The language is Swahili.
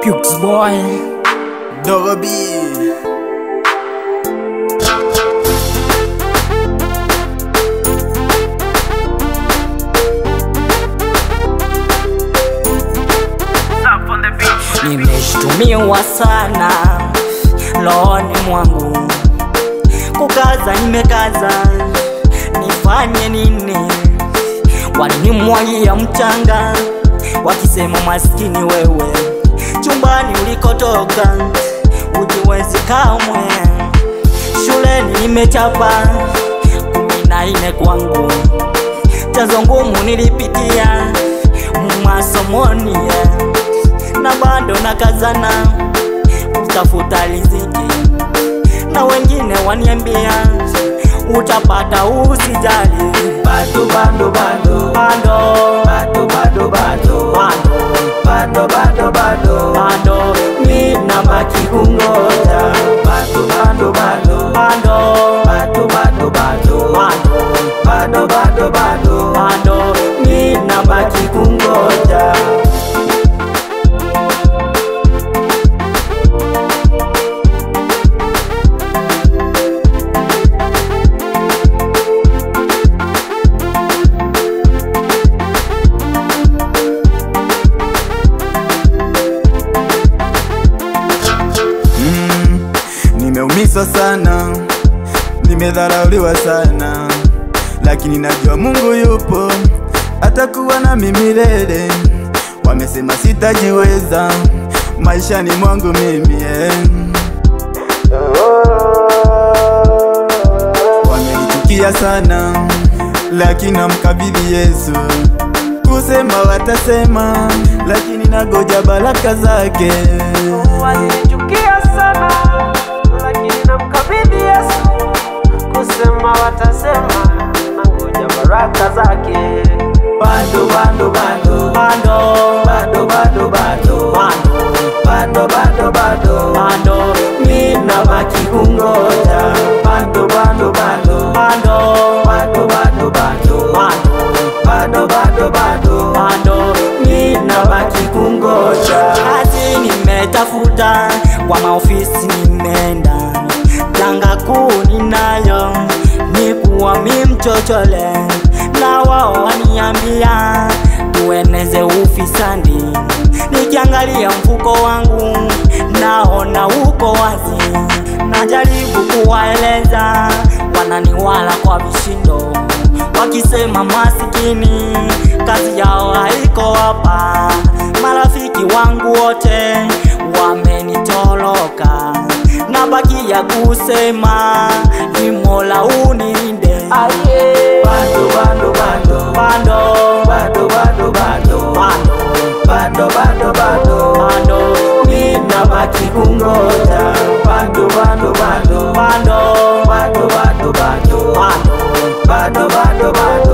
Cukes boy Dorobi Nimeshtumiwa sana rohoni mwangu, kukaza nimekaza, nifanye nini? Walinimwagia mchanga wakisema, maskini wewe, chumbani ulikotoka ujiwezi kamwe. Shuleni nimechapa kumi na nne kwangu, chazo ngumu nilipitia masomoni yeah na bado nakazana kutafuta riziki, na wengine waniambia utapata, usijali, Bado bado bado bado Bado bado bado bado Bado bado bado bado Mina baki kungoja Bado bado bado bado Bado bado bado bado Bado bado bado bado Mina baki kungoja Mm, nimeumizwa sana, nimedharauliwa sana, lakini najua Mungu yupo, atakuwa nami milele. Wamesema sitajiweza maishani mwangu mimi eh. Wamenichukia sana, lakini namkabidhi Yesu. Kusema watasema, lakini nagoja baraka zake. walinichukia sana, lakini namkabidhi Yesu. Kusema watasema, nangoja baraka zake. Bado bado bado bado bado bado bado bado bado bado bado bado mina baki kungoja bado bado bado bado bado bado bado bado bado bado bado bado mina baki kungoja kazi nimetafuta, kwa maofisi nimeenda, janga kuu ninayo ni kuwa mi mchochole, na wao waniambia tueneze ufisadi. Nikiangalia mfuko wangu naona uko wazi, najaribu kuwaeleza, wananiwala kwa vishindo, wakisema masikini kazi yao haiko hapa. Marafiki wangu wote wamenitoroka, nabakia kusema ni Mola unilinde. Aye. bado bado bado Bado bado bado bado bado bado bado bado bado mina baki kungoja bado bado bado bado bado bado bado bado bado bado bado